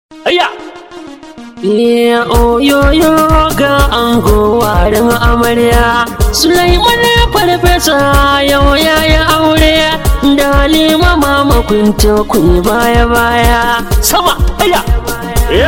Ayya! Ya oyoyo ga ango warin amarya Sulaiman farfesa yau ya yi aure da Halima mama kunta kun baya baya Sama! Ayya! Eh?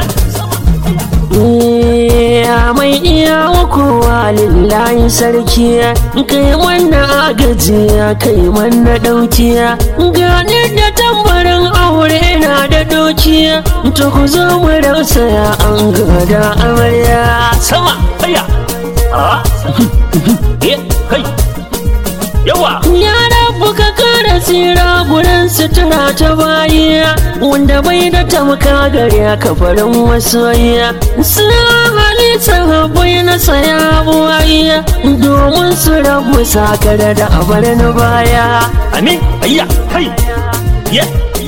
Ya mai iya kowa lillahi sarki kai mana agaji kai mana dauki gani da tambarin aure na da doki to ku zo mu rausaya an gada amarya Sama! Ayya! Ah! Eh? Kai! Yawa! ya rabu ka kara tsira gurin sutura ta bayi wanda bai da tamka gare ka farin masoyi sun hali sahabai na saya buwayi domin su rabu sakara da abar na baya Amin! Ayya! Kai! Ye!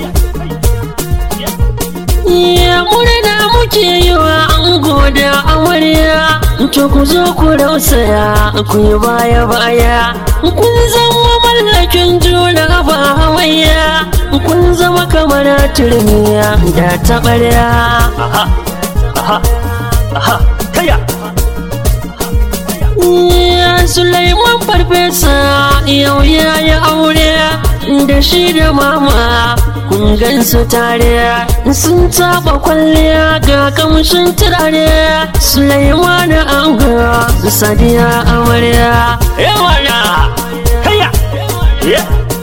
Ya murna muke yi wa an goda amarya To ku zo ku rausaya ku yi baya baya Kun zama mallakin juna ba hamayya Kun zama kamar turmiya da taɓarya Aha! Aha! Aha! Kaya! Ya Sulaiman farfesa yau ya yi aure da shi da mama kun gansu tare sun taba kwalliya ga kamshin turare Sulaiman anga sadiya amarya Yawa na! Kaya! Ye!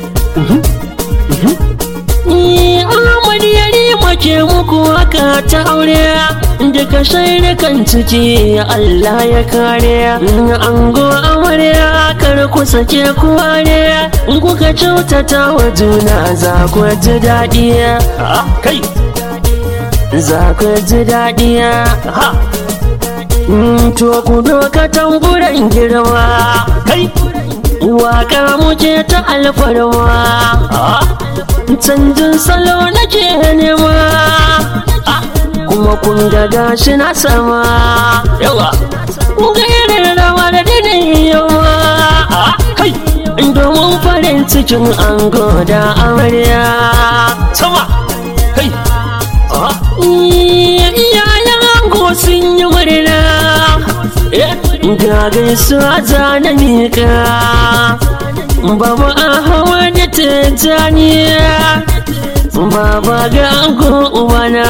Ni Ahmad Yarima ke muku haka ta aure daga kan ciki Allah ya kare ango amarya kar ku sake kuware kuka kyautata wa juna za ku ji daɗi Ah! Kai! za ku ji daɗi Aha! to ku doka tamburan girma Kai! waka muke ta alfarma Ah! canjin salo nake nema Ah, kuma kun ga gashi na sama Yawa! ga irin rawar da na yi yawa Ah! Kai! domin farin cikin ango da amarya Sama! Kai! Ah! iyayen ango sun yi murna Eh! ga gaisuwa za na miƙa Baba Ahmad Tijjaniya Baba ga ango ubana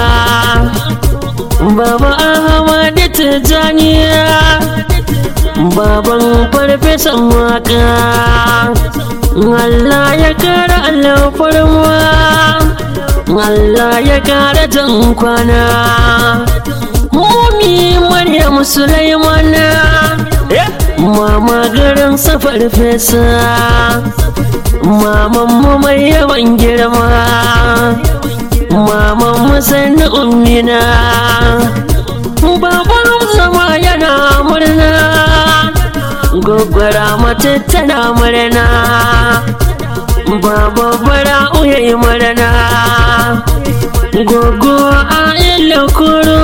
Baba Ahmad Tijjaniya Baban farfesan waka Allah ya kara alfarma Allah ya kara jan kwana Mumi Maryam Sulaimana Eh! Mama garin safar fesa Maman mu mai yawan girma Maman mu sannu ummina Baba Hamza ma yana murna Gwaggwara mata tana murna Baba bara uyayi murna Gogo a ilokuro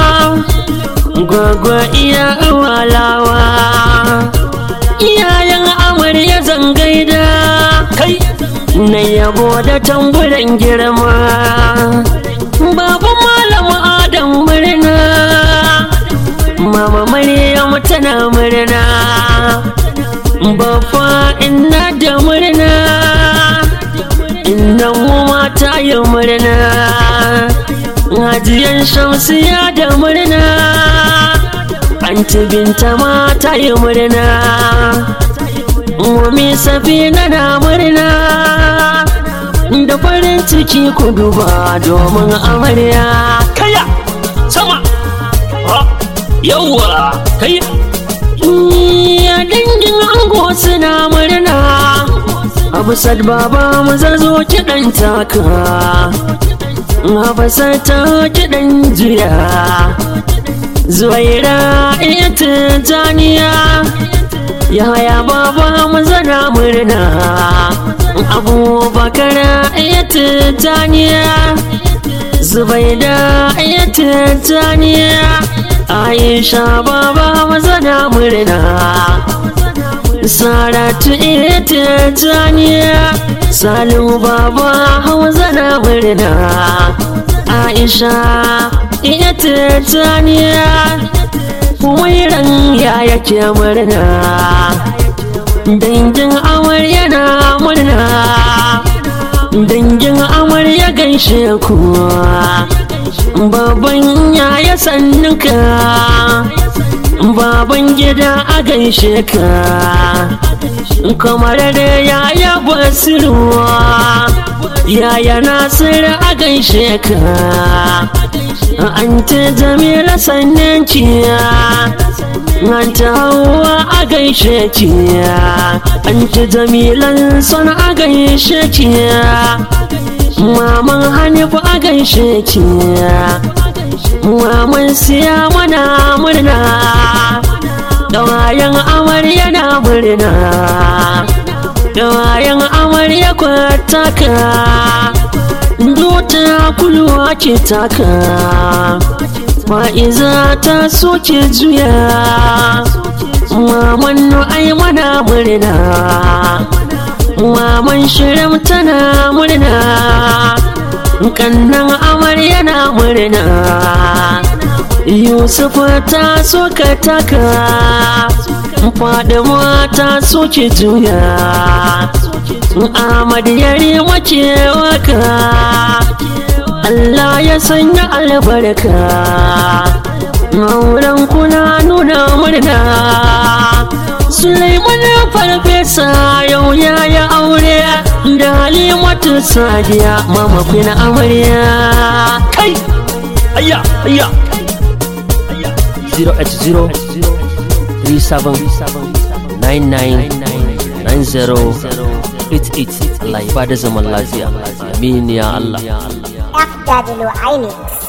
Gogo iya walawa Iyayen amarya zan gaida Kai! Na yabo da tamburan girma Baba malama Adam murna Mama Maryam tana murna Baffa ina da murna Innan mu mata yi murna Hajiyan Shamsiya da murna Anti Binta ma ta yi murna Mumi Safina na murna Da farin ciki ku duba domin amarya Kaya! Sama! Ah! Yawa! Kai! Ya dangin ango suna murna Abu sad baba mu zazo kiɗan taka Habasar ta kiɗan jiya Zuwaira ita janiya Yaya baba mu zana murna Abubakar ita janiya Zubaida ita janiya Aisha baba mu zana murna Saratu ita janiya Salu baba hauza na murna aisha iya titaniya wairan ya yake murna dangin amarya na murna dangin amarya gaishe ku baban yaya sannuka baban gida a gaishe ka kamar da yaya basiruwa yaya nasiru a gaishe ka an ta jamila sannan ciya an ta hawa a gaishe ciya an ta jamilan son a gaishe ciya maman hanifu a gaishe ciya maman siya mana murna Gawayen amarya na murna Gawayen amarya kwataka Dota kulwa ke taka Fa'iza ta soke juya Maman nu'ai mana murna Maman shirin tana murna Kannan amarya na murna Yusuf ta soka taka Fadima ta soke juya Ahmad yari wace waka Allah ya sanya albarka Mauran kuna nuna murna Sulaiman farfesa yau ya yi aure da Halimatu Sadiya mama kuna amarya kai ayya ayya 080 37 99 90 88 Allah ya bada zaman lafiya amin ya Allah FW Inex.